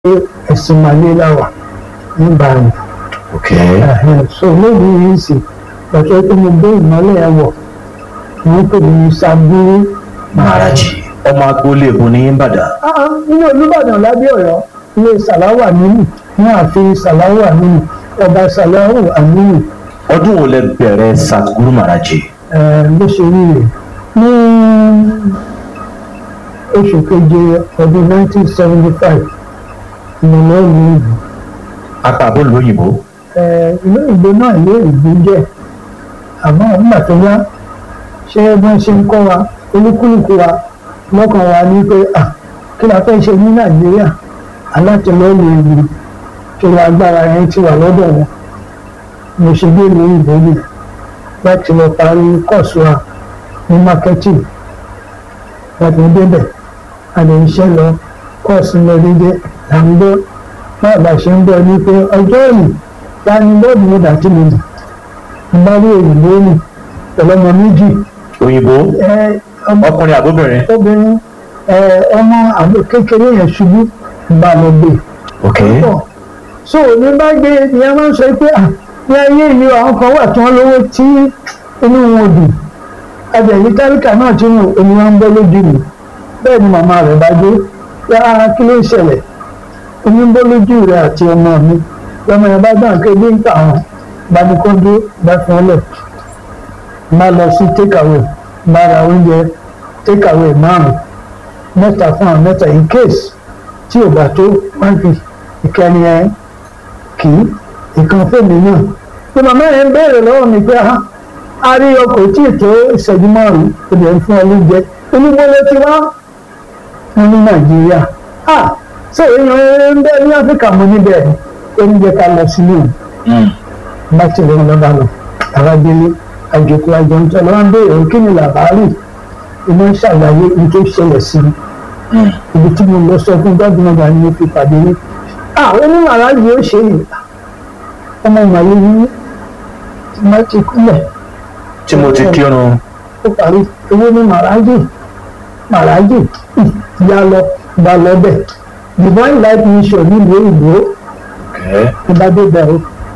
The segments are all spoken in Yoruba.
ẹ̀sìn màlẹ́ làwà nígbà yẹn ok so lónìí yìí sì pàṣẹ pé mo gbé ìmọ́lẹ̀ ẹ̀ wọ̀ wọ́n pè ní Ṣàngúrú maharaji ọmọ agboolé èbó ní Ìbàdàn Ah, nínú Olúbàdàn lábẹ́ Ọ̀yọ́ ilé Sàláwà nínú ní ààfin Sàláwà nínú ọba Sàláwà àmínú ọdún wo lẹ bẹ̀rẹ̀ Satguru maharaji bó ṣe rí rè ní oṣù keje ọdún 1975 ìmọ̀lẹ́ ìlú ìlú apàbó lóyìnbó ìlú ìgbó náà ilé ìgbó jẹ́ àmọ́ nígbà tó yá ṣé wọ́n ṣe ń kọ́ wa olúkúlùkù wa lọ́kàn wa ní pé à kí la fẹ́ ṣe ní Nàìjíríà alátìlẹ́yìn ìlú kí la agbára yẹn ti wà lọ́dọ̀ wọn mo ṣe dé ìlú ìbò yìí láti lọ parí kọ́ọ̀sì wa ní marketing láti débẹ̀ àlè iṣẹ́ lọ kọ́ọ̀sì lọ dédé là ń gbọ́ náà bá ṣe ń bọ̀ ní pé ọjọ́ yìí láni lọ́ọ̀dù mo dà tí mo dì mo bá rí òyìnbó nì pẹ̀lú ọmọ méjì òyìnbó ẹ ọmọ ọkùnrin àbóbìnrin obìnrin ẹ ọmọ àbò kékeré yẹn ṣubú ń bá lọ gbé ok pọ̀ so ní bá gbé ni a máa ń sọ pé à ní ayé yìí àwọn kan wà tí wọ́n lówó tí inú wọn dùn àjẹ̀yí táríkà náà tí wọn omi wọn ń bọ́ lójú mi bẹ́ẹ̀ ni màmá rẹ̀ bá dé yá kí ló ń ṣẹlẹ̀ omi ń bọ́ lójú rẹ̀ àti ọmọ mi lọ́mọ yẹn bá gbà pé bí ń tà wọn gbanikọ́ndé bá fún ọ lẹ̀ má lọ sí takeaway má ra oúnjẹ takeaway márùn mẹ́ta fún àwọn mẹ́ta in case tí ò bá tó wọ́n fi ìkẹni ẹ kì í ìkan fèmí náà pé màmá yẹn ń béèrè lọ́wọ́ mi pé ah a rí ọkọ̀ tí ètò ìṣẹ́jú márùn-ún ó lè fún ọ lóúnjẹ onígbó ló ti wá wọn ní nàìjíríà ah ṣé èèyàn ń bẹ ní áfíríkà mo níbẹ̀ oúnjẹ ká lọ sílé o bá ti lọ́wọ́ lọ́ba lọ àwájẹlé àjòkó àjọǹtọ́ lọ́wọ́ ń béèrè kí ni làbárì iná ń ṣàlàyé ní tó ṣẹlẹ̀ sí i ibi tí mo lọ sọ fún gbọ́dọ̀ náà ni mo fi pàdé ní. ah onímọ̀rá yìí ó ṣe é ọmọ màlúù yìí tí wọ́n ti kúlẹ̀ tí mo ti kírun ó parí owó ní màrájì màrájì yá lọ bá lọ bẹ̀ divine life mission nílùú òyìnbó ok ìbádé bẹ̀rù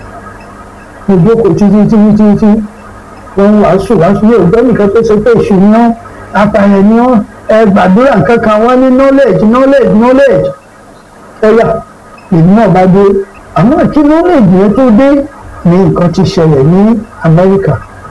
ìjókòó títí títí títí wọ́n ń wàásù wàásù yóò gbọ́ nìkan tó ṣe pé èṣù ni wọ́n apààyàn ni wọ́n ẹ gbàdúrà kankan wọ́n ní knowledge knowledge knowledge ẹ̀yà èmi náà bá dé àmọ́ kí knowledge yẹn tó dé ní nǹkan ti ṣẹlẹ̀ ní Amẹ́ríkà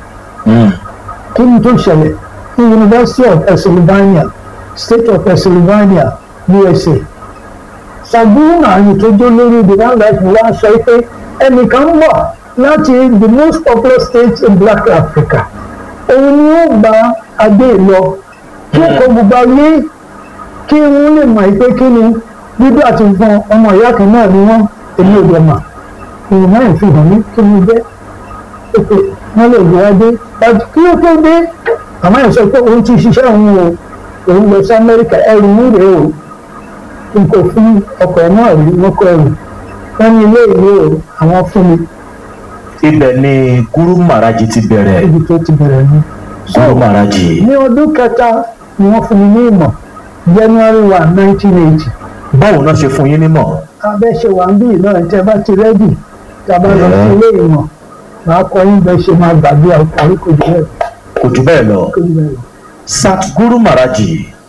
kí ni tó ṣẹlẹ̀ ní University of Pennsylvania State of Pennsylvania USA Ṣàngúrú Màálù tó jó lórí divine life wá sọ pé ẹnìkan ń bọ̀ láti the most popular state in Black Africa òun ni ó gba adé lọ kí ẹ̀kọ́ gbogbo ayé kí wọ́n lè mọ̀ pé kí ni dúdú àti fún ọmọ ìyá kan náà ni wọ́n èmi ò jọ mà èèyàn náà fi hàn mí kí ni jẹ́ pé wọ́n lè gbé adé láti kí ó tó dé àmọ́ ẹ̀ sọ pé òun ti ṣiṣẹ́ òun o òun lọ sí Amẹ́ríkà ẹrù ń rèé o n kò fún ọkọ̀ náà rí wọ́n kọ́ ẹrù wọ́n ní ilé ìwé o àwọn fún mi ibẹ̀ ni Guru maharaji ti bẹ̀rẹ̀ ibi tó ti bẹ̀rẹ̀ ni. Guru maharaji ní ọdún kẹta ni wọ́n fún mi ní ìmọ̀ January one nineteen eighty báwo náà ṣe fún yín nímọ̀ abẹ́ ṣe wà ń bí náà tẹ́ bá ti rẹ́dì tá a bá lọ sí ilé ìmọ̀ màá kọ́ yín bẹ́ẹ̀ ṣe máa gbàgbé àkórí kò jù bẹ́ẹ̀ kò jù bẹ́ẹ̀ lọ kò jù bẹ́ẹ̀ lọ. Satguru maharaji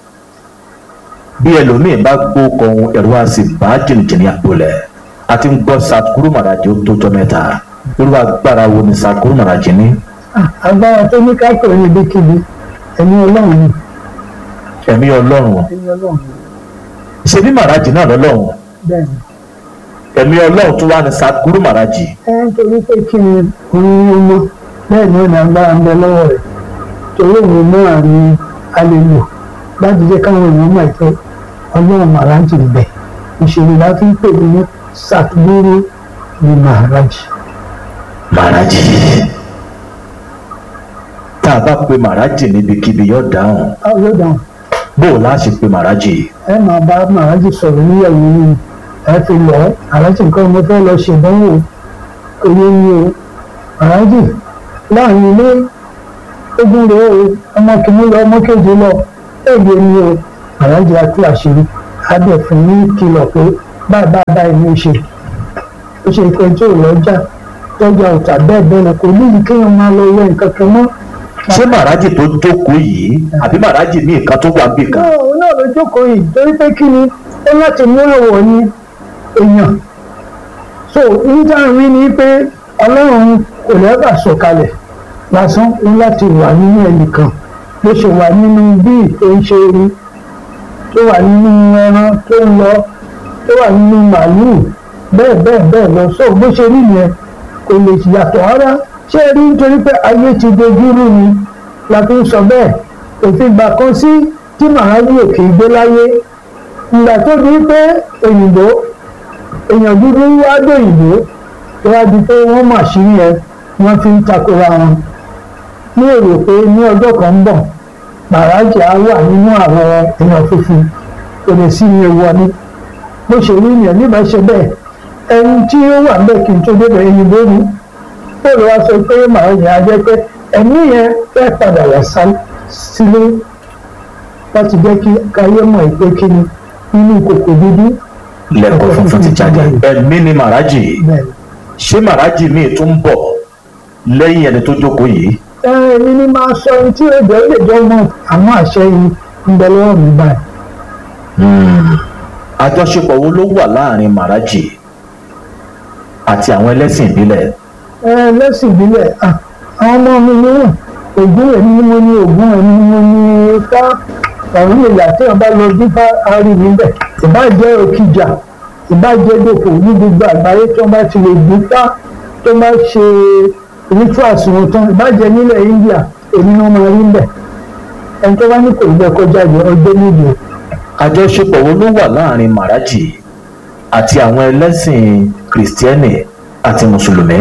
bí ẹlòmíín bá gbó kan ẹ̀rọ àti bá jìnnìjìnnì àgbọ̀lẹ̀ àti ń gbọ́ Satguru maharaji ó tó jọ mẹ́ta irú agbára wo ni Satguru maharaji ní Ah, agbára tó ní ká pè ní ibikíbi ẹ̀mí ọlọ́run ni ẹ̀mí ọlọ́run ẹ̀mí ọlọ́run ni ṣe bí maharaji náà lọ́lọ́run bẹ́ẹ̀ ni. ẹ̀mí ọlọ́run tó wá ní Satguru maharaji ẹ ń torí pé kí ni òun ló mọ bẹ́ẹ̀ ni ó ní agbára ń bẹ lọ́wọ́ rẹ̀ torí òun náà ni a lè lò láti jẹ́ káwọn èèyàn mọ̀ pé ọlọ́run màrájì ń bẹ ìṣèlú la fi ń pè ní Satguru ni màrájì. maharaji tá a bá pe maharaji níbikíbi yóò dáhùn báwo ló dáhùn bó o láṣẹ pe maharaji ẹ máa bá màrájì sọ̀rọ̀ níyàwó yìí ẹ fi lọ àrájì nǹkan mo fẹ́ lọ ṣèdánwò kò yé mi o màrájì láàrin ilé ogun rèé o ọmọ kìíní lọ ọmọ kejì lọ èdè mi o àrájì àti àṣírí adẹ̀fún ní kìlọ̀ pé báyìí báyìí báyìí ní í ṣe ó ṣe pé tí ò lọ́jà lọ́jà ọ̀tà bẹ́ẹ̀ bẹ́ẹ̀ lọ kò ní kéèyàn máa lọ wẹ nǹkan kan mọ́. ṣé màrájì tó jókòó yìí àbí màrájì ní nǹkan tó wà bí kan. náà òun náà ló jókòó yìí torí pé kí ni ó láti mú ẹ̀wọ̀ ní èèyàn so níta rí ni pé ọlọ́run kò lẹ́bà sọ̀kalẹ̀ lásán ó láti wà nínú ẹnìkan bó ṣe wà nínú bíi tó ń ṣe rí tó wà nínú ẹran tó ń lọ tó wà nínú màálùú bẹ́ẹ̀ bẹ́ẹ̀ bẹ́ẹ̀ lọ so bó ṣe rí yẹn kò lè yàtọ̀ rárá ṣé ẹ rí nítorí pé ayé ti dojú rú ni la fi ń sọ bẹ́ẹ̀ òfin gbà kan sí tí màálùú òkè gbé láyé ìgbà tó di pé òyìnbó èèyàn dúdú wá dòyìnbó tó wá di pé wọ́n mà sí yẹn wọ́n fi ń takora wọn ní èrò pé ní ọjọ́ kan ń bọ̀ màrájì á wà nínú àwọn èèyàn funfun kò lè sí ní ewu ọní bó ṣe rí yẹn nígbà ṣe bẹ́ẹ̀ ẹni tí ó wà bẹ́ẹ̀ kí n tó débẹ̀ òyìnbó ni ó lè wá sọ pé màrájì á jẹ́ pé ẹ̀mí yẹn fẹ́ padà wá sílé láti jẹ́ kí káyé mọ̀ pé kí ni nínú kòkò dúdú lẹ́kọ̀ọ́ funfun ti jáde ẹ̀mí ni màrájì ṣé màrájì míì tún bọ̀ lẹ́yìn ẹni tó jókòó yìí. èmi ni máa sọ ohun tí èdè lè jọ mọ àwọn àṣẹ yìí ń bẹ lọ́wọ́ mi báyìí. àjọṣepọ̀ wo ló wà láàrin màrájì àti àwọn ẹlẹ́sìn ìbílẹ̀. ẹlẹ́sìn ìbílẹ̀ àwọn ọmọ mi ní ògún èmi ni mo ní ògún èmi ni mo ní ká ọ̀run ìyá tí wọ́n bá lọ dífá arí níbẹ̀ ìbá jẹ́ òkìjà ìbá jẹ́ dòkò ní gbogbo àgbáyé tí wọ́n bá ti lè dífá tó bá ṣe rituals wọn tán ìbá jẹ́ nílẹ̀ India èmi náà máa rí bẹ̀ ẹni tó bá ní kò gbẹ kọjá yẹ ọjọ́ níbi. àjọṣepọ̀ wo ló wà láàrin màrájì àti àwọn ẹlẹ́sìn kìrìsìtẹ́nì àti mùsùlùmí.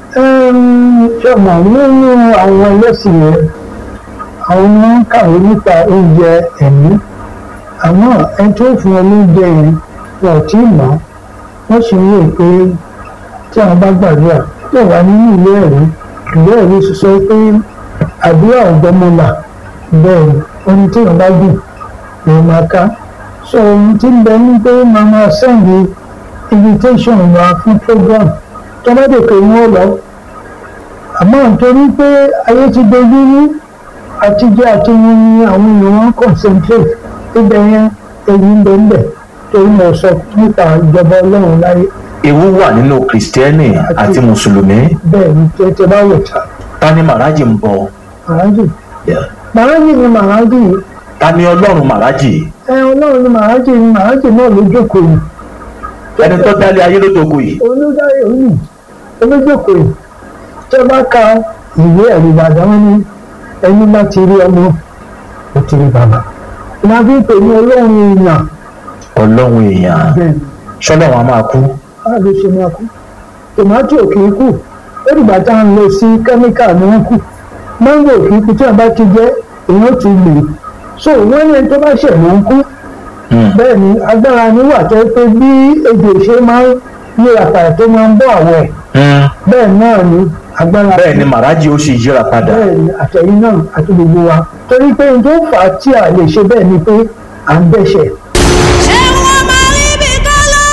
ṣé ọmọ nínú àwọn ẹlẹ́sìn yẹn àwọn ni wọ́n ń kàwé nípa oúnjẹ ẹ̀mí àmọ́ ẹni tó fún wọn lóúnjẹ yẹn wọn ò tí ì mọ̀ wọ́n sì ń rò pé tí àwọn bá gbàdúrà tó wà nínú ilé ẹ̀rí ìwé ẹ̀rí sọ pé àdúrà ọ̀gbọ́mọlà bẹ́ẹ̀ ni ohun tí wọ́n bá dùn ló máa ká so ohun tí ń bẹ ní pé máa máa sẹ́ǹdì invitation wa fún program tó bá dé pé wọ́n lọ àmọ́ nítorí pé ayé ti dojú rú àtijọ́ àti wọn ni àwọn èèyàn wọn concentrate ibẹ̀ yẹn èyí ń bẹ ń bẹ̀ torí mo sọ nípa ìjọba ọlọ́run láyé. ewu wà nínú kìrìsìtẹ́nì àti mùsùlùmí. bẹ́ẹ̀ ni tètè bá wò ta. ta ni màrájì ń bọ. màrájì. màrájì ni màrájì. ta ni ọlọ́run màrájì. ẹ ọlọ́run ni màrájì ni màrájì náà ló jókòó yìí. ẹni tó dálé ayé ló jókòó yìí. olùdarí òní olójókòó yìí tó bá ka ìwé ẹ̀rí ìbàdàn wọn ni ẹni bá ti rí ọmọ ó ti rí bàbá ìmọ̀ fi ń pè ní ọlọ́run èèyàn. ọlọ́run èèyàn ṣọlọ́run a máa kú. a lè ṣe máa kú tòmátì ò kì í kú ó dìgbà tá à ń lọ sí kẹ́míkà ni wọ́n kù máńgò ò kì í kú tí wọ́n bá ti jẹ́ èèyàn ti lè so wọ́n ní ẹni tó bá ṣẹ̀ ló ń kú bẹ́ẹ̀ ni agbára ni wà tó pé bí ejò ṣe máa ń yíra padà tó máa ń bọ́ àwọ̀ ẹ̀ bẹ́ẹ̀ náà ni agbára. bẹ́ẹ̀ ni màrájì ó sì yíra padà. bẹ́ẹ̀ ni àtẹ̀yìn náà àti gbogbo wa torí pé n tó fà á tí a lè ṣe bẹ́ẹ̀ ni pé à ń dẹ́ṣẹ̀. ṣé wọ́n máa rí bí kálọ́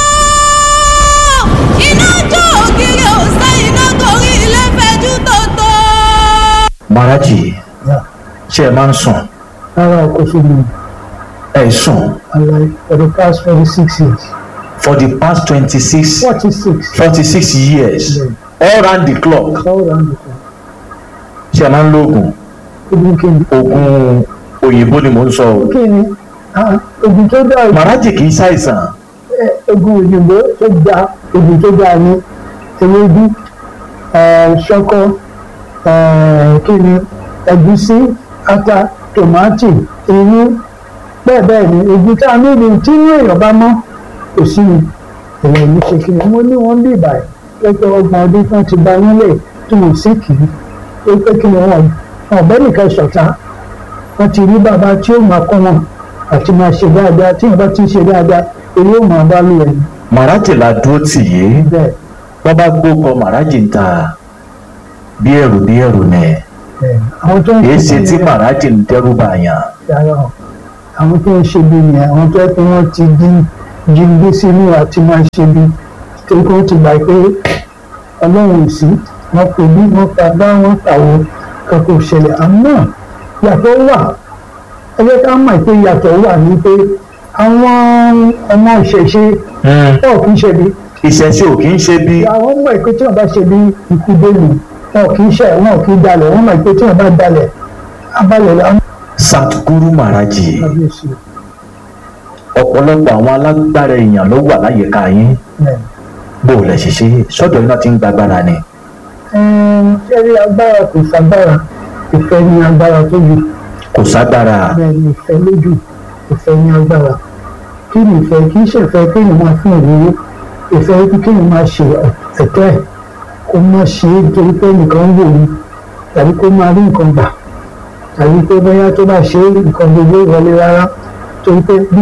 iná jó ògiri òsè iná torí ilé fẹjú tòótọ́. màrájì ṣé ẹ máa ń sùn. rárá o kò sí mi ẹ sùn. alaye for the past forty six years. for the past twenty-six forty six. forty-six years all round the clock all round the clock. ṣé ẹ máa ń lo oògùn ogun kìíní. oògùn òyìnbó ni mò ń sọ o. kìíní ogun tó dáa jù. màrájì kì í ṣàìsàn. ogun òyìnbó tó dáa ogun tó dáa ní ewédú ṣọkọ kìíní ẹ̀gúsí ata tòmátì irú bẹ́ẹ̀ bẹ́ẹ̀ ni ogun tá a níbi tí ní èèyàn bá mọ́ kò sí ni èèyàn ní ṣe kí ni wọ́n ní wọ́n bí ìbàyẹ̀ pẹ́pẹ́ ọgbọ̀n ọdún tí wọ́n ti ba nílẹ̀ tí wọ́n sì kì í ó pé kí ni wọ́n ọ̀bẹ nìkan ṣọ̀tá wọ́n ti rí bàbá tí ó máa kọ́ wọn àti máa ṣe dáadáa tí wọ́n bá ti ṣe dáadáa èyí ó máa bá lù ẹ̀ màrájì la dúró tì yé bẹ́ẹ̀ wọ́n bá gbókọ màrájì ń ta bí ẹrù bí ẹrù nẹ bẹ́ẹ̀ àwọn tó ń èyí ṣe tí bẹ́ẹ̀ màrájì ń dẹ́rù bàyàn. rárá o àwọn tó ń ṣe bí ni àwọn tó yẹ kí wọ́n ti dín jíǹde sínú àti máa ṣe bí torí pé wọ́n ti gbà pé ọlọ́run ò sí wọ́n kò bí wọ́n pa bá wọ́n tàwọn kankan ò ṣẹlẹ̀ àmọ́ yàtọ̀ wà ẹ jẹ́ ká mọ̀ pé yàtọ̀ wà ní pé àwọn ọmọ ìṣẹ̀ṣe ọ̀ kì í ṣe bí ìṣẹ̀ṣe ò kì í ṣe bí àwọn mọ̀ pé tí wọ́n bá ṣe bí ikú bẹ́ẹ̀lì wọn kì í ṣe wọn kì í dalẹ̀ wọ́n mọ̀ pé tí wọ́n bá dalẹ̀ abalẹ̀ làwọn Satguru Maharaji kábíyèsí ọ̀pọ̀lọpọ̀ àwọn alágbára èèyàn ló wà láyìíká yín ẹ̀ bó o lẹ̀ ṣe ṣe sọ́dọ̀ iná ti ń gbàgbára ni ṣẹ́rí agbára kò ságbára ìfẹ́ ní agbára tó ju kò ságbára bẹ́ẹ̀ ni ìfẹ́ lójú ìfẹ́ ní agbára kí ni ìfẹ́ kì í ṣe ìfẹ́ kéèyàn máa fún ìrírí ìfẹ́ kí kéèyàn máa ṣe ẹ̀tọ́ ẹ̀ kó má ṣe é torí pé nìkan ń wò ní tàbí kó máa rí nǹkan gbà tàbí pé bóyá tó bá ṣe é nǹkan gbogbo wọlé rárá torí pé bí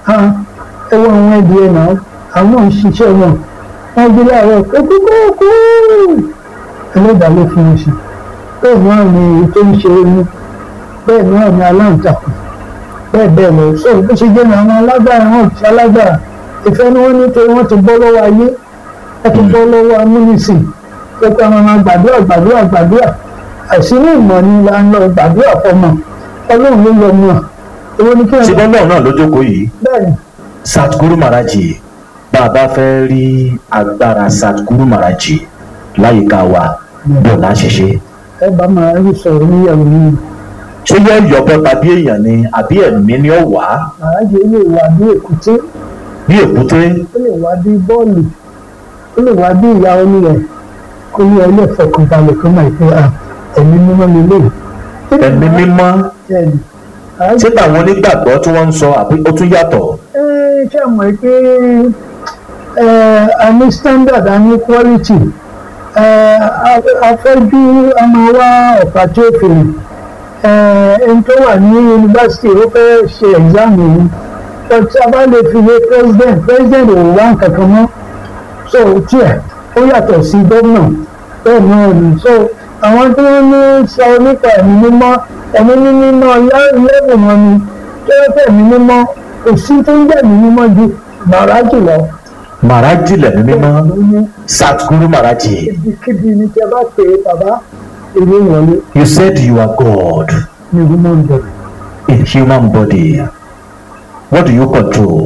ẹ wọ àwọn ẹbí ẹ náà àwọn náà ń ṣiṣẹ́ wọn wọ́n gbé láàárọ̀ kókókókó ẹlẹ́dàá ló fún un sí bẹ́ẹ̀ náà ni èyí tó ń ṣe omi bẹ́ẹ̀ náà ni aláǹtakùn bẹ́ẹ̀ bẹ́ẹ̀ lọ sọ bó ṣe jẹ́ ní àwọn alágbára wọn ti alágbára ìfẹ́ ni wọ́n ní pé wọ́n ti bọ́ lọ́wọ́ ayé wọ́n ti bọ́ lọ́wọ́ amúnisìn pé pé àwọn máa gbàdúrà gbàdúrà gbàdúrà àìsí ní ìmọ̀ ni là ń lọ gbàdúrà fọmọ ọlọ́run ló lọ mọ̀ owó ní kí ṣé wọ́n bọ́lá náà ló jókòó yìí bẹ́ẹ̀ ni Satguru Maharaji bá a bá fẹ́ rí agbára Satguru Maharaji láyìíká wa bí ọ̀la ṣe ṣe ẹ bá máa rí sọ̀rọ̀ níyàwó yìí ṣé yẹ yọbọ tàbí èèyàn ni àbí ẹ̀mí ni ó wà á àrájẹ lè wà bí èkúté bí èkúté ó lè wá bí bọ́ọ̀lù ó lè wá bí ìyá oníyẹ kó ní ẹlẹ́ fọkànbalẹ̀ kó máa pé à ẹ̀mí mímọ́ lélẹ̀ ẹ̀mí mímọ́ ẹ̀mí ṣé táwọn onígbàgbọ́ tí wọ́n ń sọ àbí ó tún yàtọ̀ ṣé ẹ mọ̀ pé ẹ, a ní standard a ní quality ẹ, a- afẹ́jú a máa wá ọ̀pá tí ó fèrè ẹ, ẹni tó wà ní yunifásitì ó fẹ́ ṣe exam yìí but tí a bá lè fi wé president president ò wá nǹkan kan mọ́ so tiẹ̀ ó yàtọ̀ sí gómìnà bẹ́ẹ̀ náà ni so àwọn tí wọ́n ní sọ nípa ẹ̀mí mímọ́ ẹ̀mí mímọ́ lẹ́bùn wọn ni tí wọ́n fẹ́ ẹ̀mí mímọ́ kò sí tó ń jẹ́ ẹ̀mí mímọ́ ju bàrá jùlọ Maharaji lẹ̀mí mímọ́ ní Satguru Maharaji ibikíbi ni tí a bá pè é bàbá ìlú ìwọlé you said you are God ní human body in human body what do you control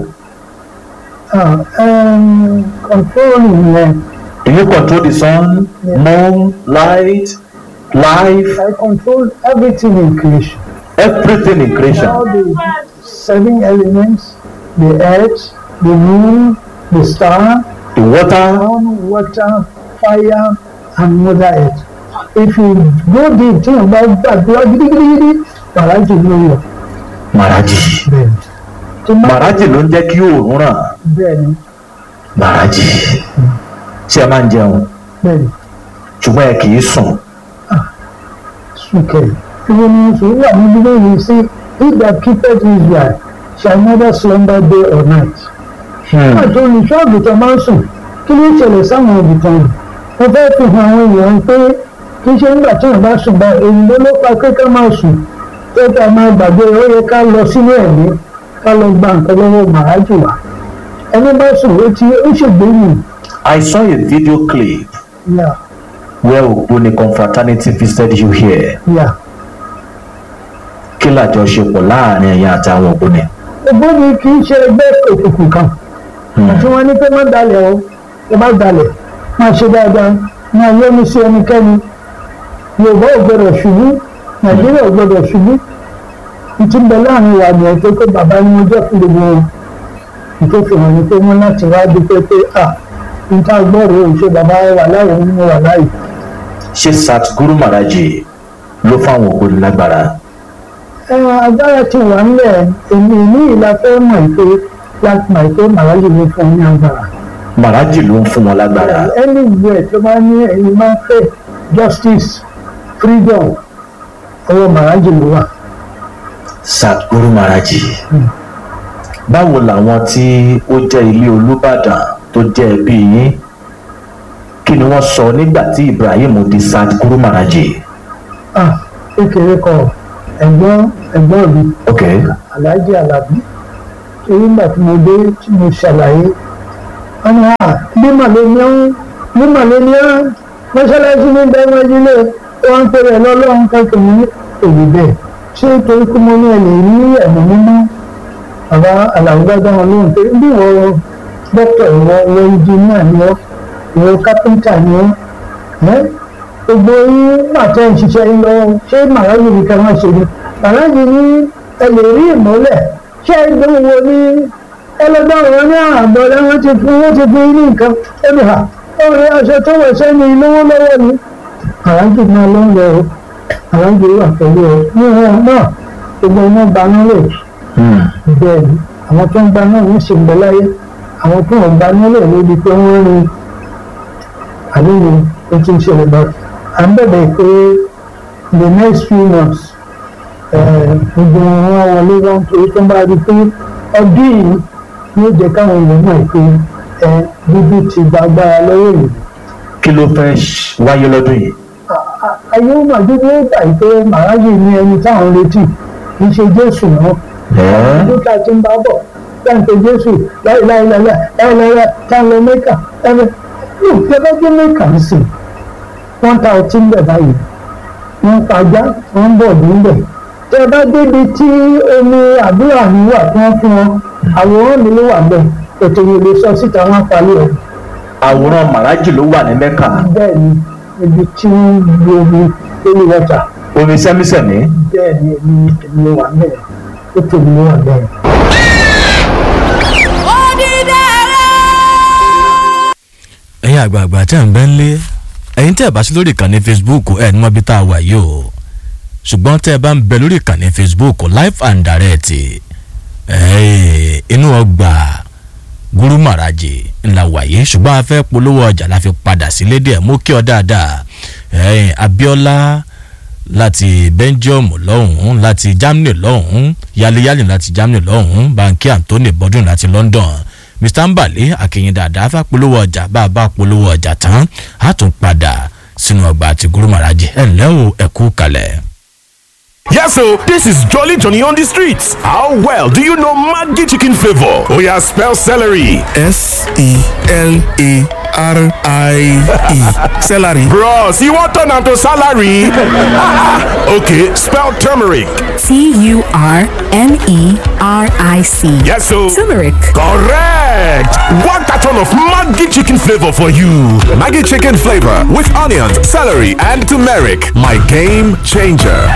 ah um, controlling yẹn do you control the sun Yeah. moon light life I control everything in creation everything in creation all the seven elements the earth the moon the star the water ground water fire and mother earth if you go deep tí wọn bá gbàdúrà gidigidigidi bàrá jù lórí ọ Maharaji bẹ́ẹ̀ni tí má Maharaji ló ń jẹ́ kí oòrùn ràn bẹ́ẹ̀ni Maharaji ṣé ẹ máa ń jẹun bẹ́ẹ̀ni ṣùgbọ́n ẹ kì í sùn sùkẹ́ ìwé ni oṣù wà ní bíbélì sí he that keepeth Israel shall neither slumber day or night. nígbà tó olùṣọ́ àgùntàn máa ń sùn kí ló ń ṣẹlẹ̀ sáwọn àgùntàn rẹ̀ mo fẹ́ fi hàn àwọn èèyàn pé kì í ṣe nígbà tí wọ́n bá sùn bá èyí ló ló pa pé ká máa sùn tó ká máa gbàgbé ó yẹ ká lọ sínú ẹ̀mí ká lọ gba nǹkan lọ́wọ́ màájù wá ẹni bá sùn ó ti ó ṣègbéyìí I saw a video clip yà where Ogboni confraternity visited you here yà kí làjọṣepọ̀ láàrin ẹ̀yin àti àwọn Ògbóni ògbóni kì í ṣe ẹgbẹ́ òkùnkùn kan àti wọn ní pé má dalẹ̀ o ẹ má dalẹ̀ máa ṣe dáadáa máa yọ́nú sí ẹnikẹ́ni yorùbá ò gbọdọ̀ ṣubú nàìjíríà ò gbọdọ̀ ṣubú ìtì ń bẹ láàrin ìwà àgbẹ̀ tó pé bàbá ni mo jẹ́ fún gbogbo wọn ìtò fi hàn ní pé wọ́n láti wá dúpẹ́ pé à níta gbọ́rọ̀ ò ṣe bàbá wà láyé nínú wà láyé ṣé Satguru Maharaji ló fáwọn Ògbóni lágbára ẹ agbára ti wà ńlẹ̀ èmi ní ìlà fẹ́ mọ̀ pé láti mọ̀ pé màláyé ló fún un ní agbára. Maharaji ló ń fún wọn lágbára anywhere tó bá ní ẹ̀yin máa ń fẹ́ justice freedom ọwọ́ màrájì ló wà. Satguru Maharaji báwo làwọn tí ó jẹ́ ilé Olúbàdàn tó jẹ́ ẹbí yín kí ni wọ́n sọ nígbà tí Ibrahim di Satguru Maharaji ah kékeré kọ ẹ̀gbọ́n ẹ̀gbọ́n mi ok Alhaji Alabi torí nígbà tí mo dé tí mo ṣàlàyé wọn ni à bí màlẹ́ni ń bí màlẹ́ni ń mọ́ṣáláṣí ní dáwọ́jú lé wọn ń pèrè lọ́lọ́run kankan ní èyí bẹ́ẹ̀ ṣé torí pé mo ní ẹ̀lẹ́ ní ẹ̀mọ́ mímọ́ bàbá àlàgbàgbà wọn lóhùn pé bí wọ́n dókítà ìwọ ìwọ ìjìnìà ni wọ́n ìwọ kápẹ́ńtà ni wọ́n ẹ́ gbogbo yín màtẹ́ ń ṣiṣẹ́ yín lọ́wọ́ ṣé màrájì ní kẹ́wọ́n ṣe ni màrájì ní ẹ lè rí ìmọ́lẹ̀ ṣé ẹgbẹ́ wo ní ẹlẹgbẹ́ wọn ní àbọ̀ lẹ́wọ́n ti fún wọ́n ti fún yín ní nǹkan ẹni hà ọ̀rẹ́ aṣọ tó wọ̀ sẹ́ni lówó lọ́wọ́ ni màrájì náà ló ń lọ o màrájì wà pẹ̀lú ẹ ní wọn náà gbogbo iná gbaná lè bẹ́ẹ̀ ni àwọn tó ń gbaná ń ṣe ń bẹ láyé àwọn tó ń gbaná lè lóbi pé wọ́n rin àlejò ó ti ń ṣẹlẹ̀ bá à ń bẹ̀bẹ̀ pé the next few months gbogbo wọn wọlé wọn torí tó ń bá rí i pé ọdún yìí yóò jẹ́ káwọn èèyàn mọ̀ pé dúdú ti gba agbára lọ́wọ́ ìlú. kí ló fẹ́ wáyé lọ́dún yìí. ayé ó mà dúdú ó gbà pé màráyè ní ẹni táwọn retí kì í ṣe jésù náà. ọdún tá a ti ń bá bọ̀ láǹpẹ̀ jésù láìláìláìláì láìláìláì táwọn lọ mẹ́kà ẹ̀rẹ́ ìjọba jẹ́ mẹ́kà ń sìn wọ́n ta ọtí ńbẹ̀ báyìí wọ́n pàjá wọ́n bọ̀ níbẹ̀ tẹ bá débi tí omi àdúrà mi wà tí wọ́n fún wọn àwòrán mi ló wà bẹ́ẹ̀ ètò yìí lè sọ síta wọn parí ẹ̀. àwòrán màrájì ló wà ní mẹ́kà. bẹ́ẹ̀ ni ibi tí wọ́n lu omi lórí wọ́tà. omi sẹ́mísẹ́mí. bẹ́ẹ̀ ni èmi èmi ló wà bẹ́ẹ̀ ètò mi ló wà bẹ́ẹ̀. ẹ̀yin àgbààgbà tẹ́ ń bẹ́ ń lé ẹ̀yin tẹ́ ẹ̀ bá sí lórí ìkànnì facebook ẹ̀ ní wọ́n bí tá a wà yìí o ṣùgbọ́n tẹ́ ẹ bá ń bẹ lórí ìkànnì facebook live and direct inú ọgbà gúrú màràjì ńlá wàyí ṣùgbọ́n a fẹ́ polówó ọjà la fi padà sílé díẹ̀ mú kí ọ dáadáa abiola láti belgium lọ́hùn-ún láti germany lọ́hùn-ún yálẹ́yálẹ́ láti germany lọ́hùn-ún banki anthony bọ́dún láti london mr mbale akínyìn dáadáa fẹ́ polówó ọjà bá a bá polówó ọjà tán a tún padà sínú ọgbà àti gúrú màràjì ẹ̀ ńlẹ́ o ẹ̀kú kalẹ̀. Yes, so this is Jolly Johnny on the streets. How well do you know Maggi chicken flavor? Oh yeah, spell celery. S E L A R I E. Celery. Bros, you want turn to salary? okay, spell turmeric. T U R M E R I C. Yes, so Turmeric. correct. One carton of Maggi chicken flavor for you. Maggi chicken flavor with onions, celery, and turmeric. My game changer.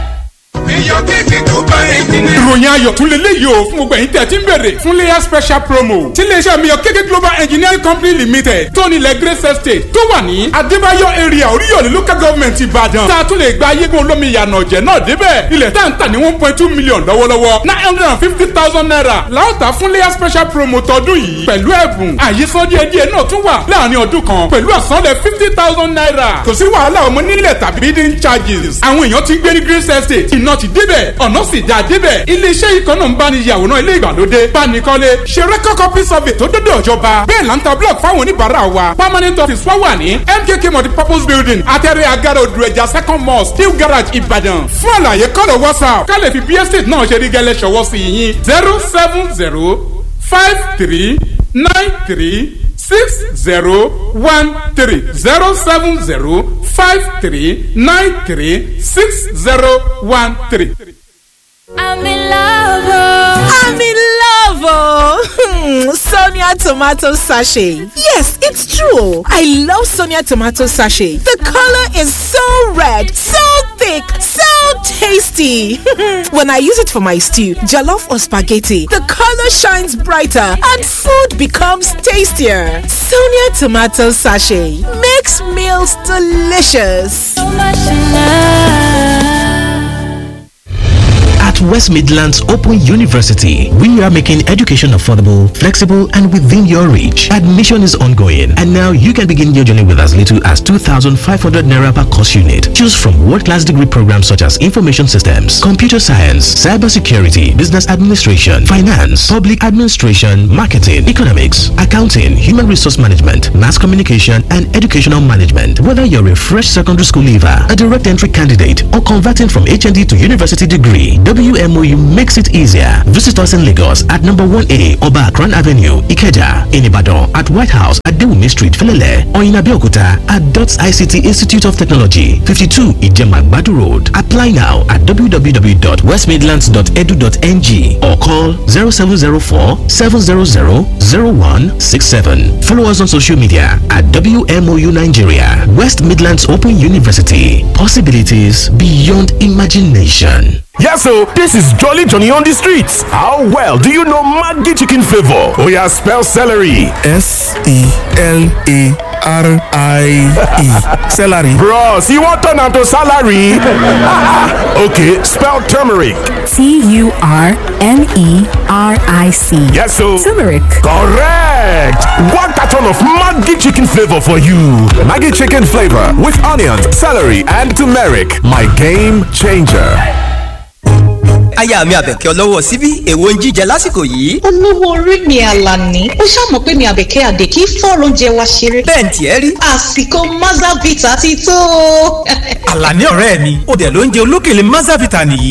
ìròyìn ayọ̀ tún lè léyìí o fún gbogbo ẹ̀yin tẹ̀ tí ń bèrè fún layer special promo tí iléeṣẹ́ mi yọ kéké global engineering company limited tó nílẹ̀ grace estate tó wà ní adébáyọ̀ area oríyọ̀lẹ̀ local government ìbàdàn tá a tún lè gba ayégun olómi ìyànà ọ̀jẹ̀ náà débẹ̀ ilẹ̀ tá à ń tà ní one point two million lọ́wọ́lọ́wọ́ nine hundred and fifty thousand naira láòtà fún layer special promo tọdún yìí pẹ̀lú ẹ̀bùn àyíṣán díẹ̀díẹ̀ náà tún wà láàrin ọdún kan pẹ̀lú àsanlẹ̀ fifty thousand naira kò sí wàhálà ọmọ nílẹ̀ tàbí bidding charges àwọn èèyàn ti gbé ní grace estate iná ti débẹ̀ ọ̀nà sì dáa débẹ̀ iléeṣẹ́ yìí kan náà ń bá ní yàwòrán ilé ìgbàlódé bánikọ́lé ṣe record copy survey tó dọ́dọ̀ ìjọba bẹ́ẹ̀ là ń ta block fáwọn oníbàárà wa permanent office wa wà ní mkk multipurpose building atẹ́rẹ́ agara odò ẹja second mosque new garage ìbàdàn fún àlàyé kọ́lọ̀ whatsapp ká lè fi bí estate náà ṣe rí gẹ́lẹ́ ṣọwọ́ sí yín zero seven zero five three nine three six zero one three zero seven zero five three nine three six zero one three. I'm in love. oh. I'm in love, oh. Sonia tomato sachet. Yes, it's true. I love Sonia tomato sachet. The color is so red, so thick, so tasty. when I use it for my stew, jollof or spaghetti, the color shines brighter and food becomes tastier. Sonia tomato sachet makes meals delicious. So much in love. At West Midlands Open University, we are making education affordable, flexible, and within your reach. Admission is ongoing, and now you can begin your journey with as little as 2,500 naira per course unit. Choose from world-class degree programs such as information systems, computer science, cybersecurity, business administration, finance, public administration, marketing, economics, accounting, human resource management, mass communication, and educational management. Whether you're a fresh secondary school leaver, a direct entry candidate, or converting from HND to university degree, WMOU makes it easier. Visit us in Lagos at number 1A Oba Akran Avenue, Ikeja, in Ibadan at White House at Dewumi Street, Felele, or in Abeokuta at DOTS ICT Institute of Technology, 52 Ijema Badu Road. Apply now at www.westmidlands.edu.ng or call 0704 700 0167. Follow us on social media at WMOU Nigeria, West Midlands Open University. Possibilities beyond imagination. Yes, so this is Jolly Johnny on the streets. How well do you know Maggi chicken flavor? Oh yeah, spell celery. S E L A R I E. Celery. Bros, you want turn to salary? okay, spell turmeric. T U R M E R I C. Yes, so Turmeric. correct. One carton of Maggi chicken flavor for you. Maggi chicken flavor with onions, celery, and turmeric. My game changer. aya mi àbẹ̀kẹ́ ọlọ́wọ́ síbí èwo ń jíjẹ lásìkò yìí. olówó orí mi àlàní ó ṣàmọ̀ pé mi àbẹ̀kẹ́ àdè kí fọ́ọ̀rọ̀ oúnjẹ wa ṣeré. bẹ́ẹ̀ ntì ẹ́ rí. àsìkò mazavita ti tó. àlàní ọ̀rẹ́ mi ó dẹ̀ ló ń jẹ olókèlè mazavita nìyí